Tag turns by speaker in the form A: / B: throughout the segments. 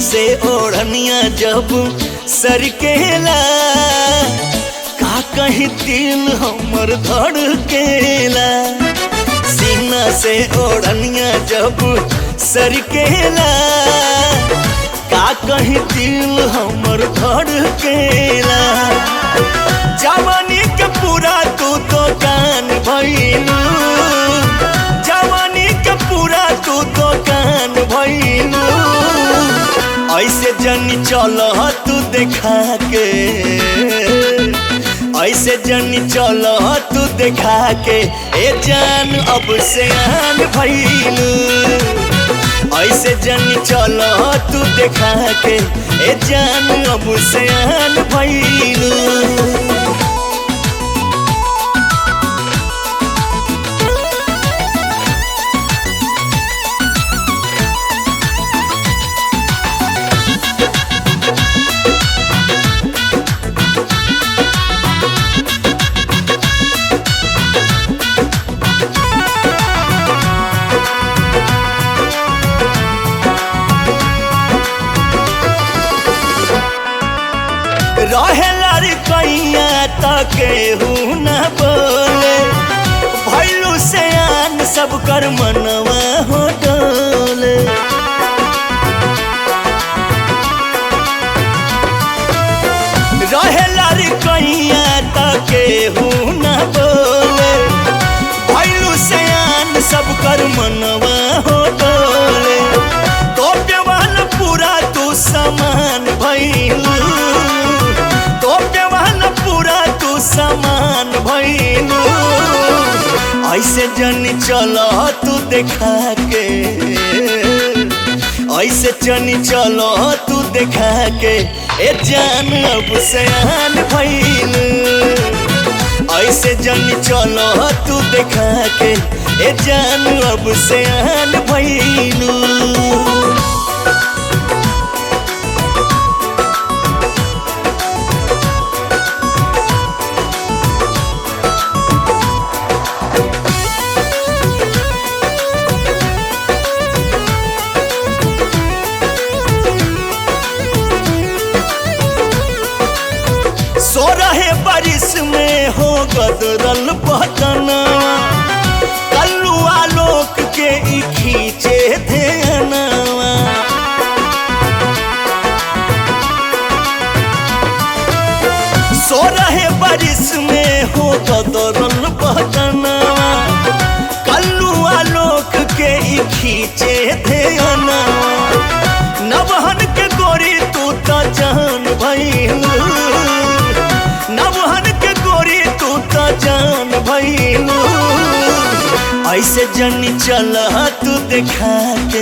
A: से ओढ़निया जब सरकेला का कहीं दिल हमर धड़केला सीना से ओढ़निया जब सरकेला का कहीं दिल हमर धड़केला जवानी के पूरा तू तो कान भइलू जवानी के पूरा तू तो कान भइलू ऐसे जनी चल तू देखा के ऐसे जनी चल तू देखा के ए जान अब से आन भइलू ऐसे जनी चल तू देखा के ए जान अब से आन भइलू रहेला रे कैया तके न बोले भैलू से आन सब कर मनवा हो डोले रहेला रे कैया तके न बोले भैलू से आन सब कर मनवा हो डोले तो वाला पूरा तू समान भैलू तो वाला पूरा तू समान भैलू ऐसे जनी चल तू देखा के ऐसे जनी चल तू देखा के ए जान अब सयान भैलू ऐसे जनी चल तू देखा के ए जान अब सयान भैलू सो रहे बारिश में हो गदरल बदना कल्लुआ लोक के ई खींचे ध्यानवा सो रहे बारिश में हो गदरल बदना कल्लुआ लोक के ई खींचे ध्यानवा नवहन के गोरी तू तो जान भइलू नवहन के गोरी तू तो जान भइलू ऐसे जनी चल तू देखा के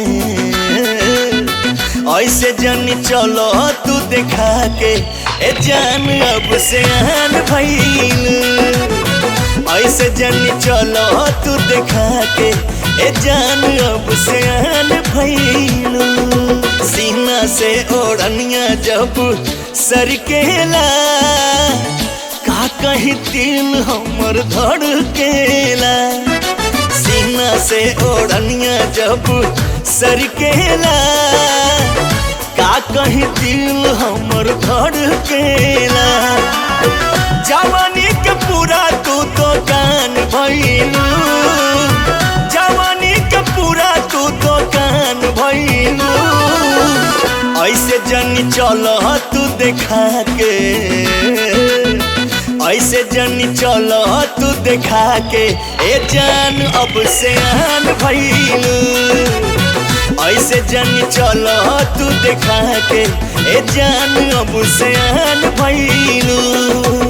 A: ऐसे जनी चल तू देखा के ए जान अब से आन भइलू ऐसे जनी चल तू देखा के ए जान अब से आन भइलू सीना से ओढ़निया जब सरकेला का कहीं दिल हमर धड़केला सीना से ओढ़निया जब सरकेला का कहीं दिल हमर धड़केला जवानी के पूरा तू तो कान भइलू जवानी के पूरा तू तो कान भइलू ऐसे जनी चल तू देखा के ऐसे जनी चल तू देखा के ए जान अब से आन भइलू ऐसे जनी चल तू देखा के ए जान अब से आन भइलू